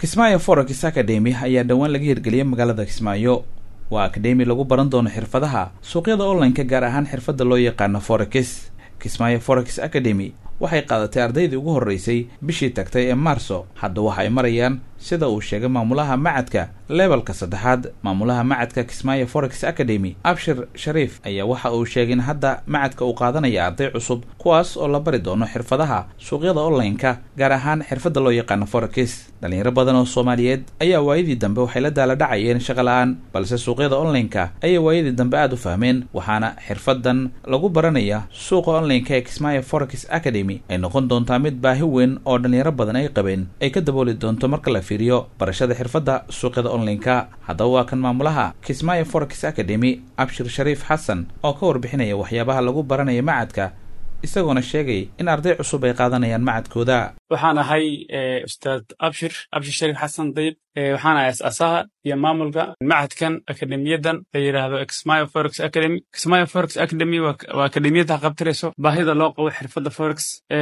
kismaayo forex academy ayaa dhowaan laga hirgeliyay magaalada kismaayo waa akademi lagu baran doono xirfadaha suuqyada online-ka gaar ahaan xirfadda loo yaqaano forex kismaayo forex academy waxay qaadatay ardaydii ugu horreysay bishii tagtay ee maarso hadda waxa ay marayaan sida uu sheegay maamulaha macadka lebalka saddexaad maamulaha macadka kismaayo forex academy abshir shariif ayaa waxa uu sheegay in hadda macadka uu qaadanaya arday cusub kuwaas oo la bari doono xirfadaha suuqyada online-ka gaar ahaan xirfadda loo yaqaano forex dhalinyaro badan oo soomaaliyeed ayaa waayadii dambe waxay la daala dhacayeen shaqo la-aan balse suuqyada online-ka ayay waayadii dambe aada u fahmeen waxaana xirfadan lagu baranaya suuqa online-ka ee kismaayo forex academy ay noqon doontaa mid baahi weyn oo dhalinyaro badan ay qabeen ay ka dabooli doonto marka la fiiriyo barashada xirfadda suuqyada online-ka haddaba waa kan maamulaha kismaayo forex academy abshir shariif xasan oo ka warbixinaya waxyaabaha lagu baranaya macadka isagoona sheegay in arday cusub ay qaadanayaan macadkooda waxaan ahay ustaad abshir abshir shariif xasan dayib waxaan ahay as-aasaha iyo maamulka macadkan akademiyadan la yidhaahdo xmayo forex academy xmayo forex academy waa akademiyada qabtirayso baahida loo qabo xirfadda forex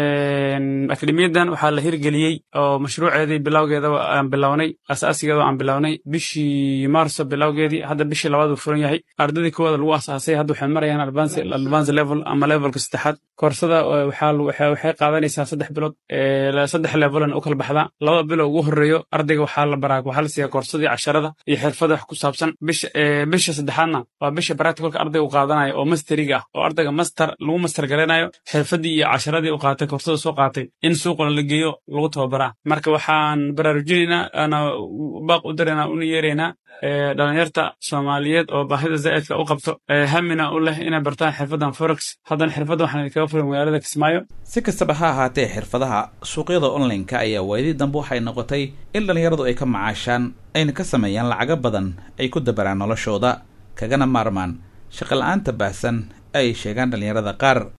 akademiyadan waxaa la hirgeliyey oo mashruuceedii bilowgeeda aan bilownay asaasigeeda aan bilownay bishii maarso bilowgeedii hadda bishii labaad uu furan yahay ardaydii koowaada lagu asaasay hadda waxay marayaan advance level ama levelka saddexaad koorsada waxay qaadanaysaa saddex bilood saddex levelan u kala baxdaa laba bilo ugu horeeyo ardayga waxaa la baraa waxaa la siiyaa koorsadii casharada iyo xirfada wax ku saabsan bisha bisha saddexaadna waa bisha practicalka ardayga u qaadanayo oo masteriga ah oo ardayga master lagu master garanayo xirfadii iyo casharadii u qaatay koorsada soo qaatay in suuqna la geeyo lagu tababaraa marka waxaan baraarujinaynaa ana baaq u daraynaa una yeeraynaa dhalinyarta soomaaliyeed oo baahida zaa'idka u qabto hamina u leh inay bartaan xirfaddan forex haddana xirfadda waxaan idinkaga furin magaalada kismaayo si kastaba ha ahaatee xirfadaha suuqyada online-ka ayaa waayadii dambe waxay noqotay in dhalinyaradu ay ka macaashaan ayna ka sameeyaan lacago badan ay ku dabaraan noloshooda kagana maarmaan shaqo la-aanta baahsan ay sheegaan dhalinyarada qaar